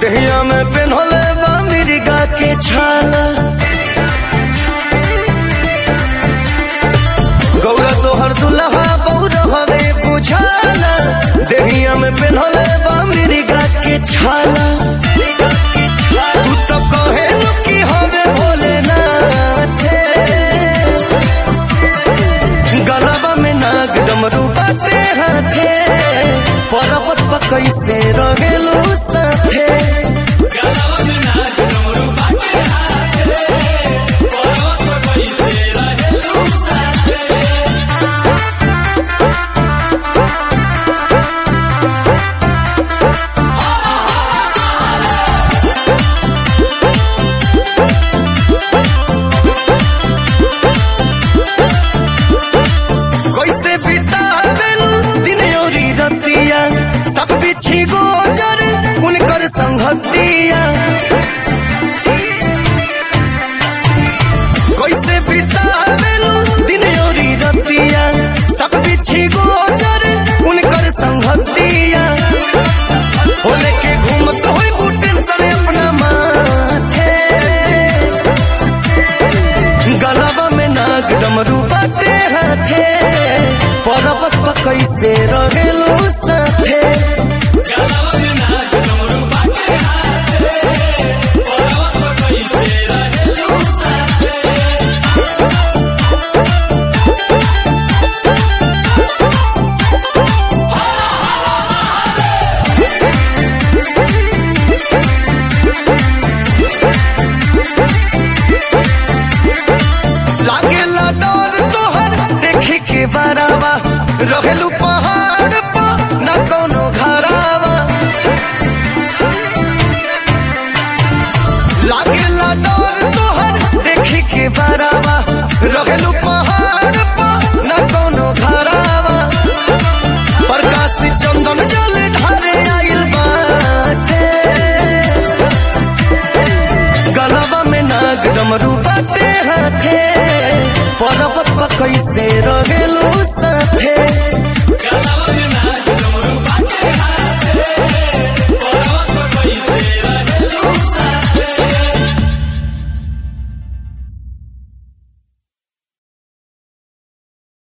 देहिया में पेन्हले बा मिर्गा के छाला गौरा तोहर दुल्हा बौरहवे बुझाला देहिया में पेन्हले बा मिर्गा के छाला तू तो कहे कि हवे भोलेनाथ गलबा में नाग डमरू बाटे हाथे पर्वत पर कैसे रहेलू साथे कैसे बितावेलू दिन योरी रतिया सब बिछी गोजर उनकर संगतिया कैसे बितावेलू दिन योरी रतिया सब बिछी गोजर उनकर संगतिया हो लेके घूमत होई बुटेन सरे अपना माथे गलबा में नाग डमरू बाटे हाथे पर्वत पर कैसे रहेलू साथे लागेला डर तोहर देखे के बरावा रहेलू पहाड़ पर न कोनो घरावा लागेला डर तोहर देखे के बरावा रहेलू पहाड़ पर न कोनो घरावा प्रकाश चंदन जल ढारे आइल बाटे गलबा में नाग डमरू बाटे हाथे पर्वत पर कैसे रहे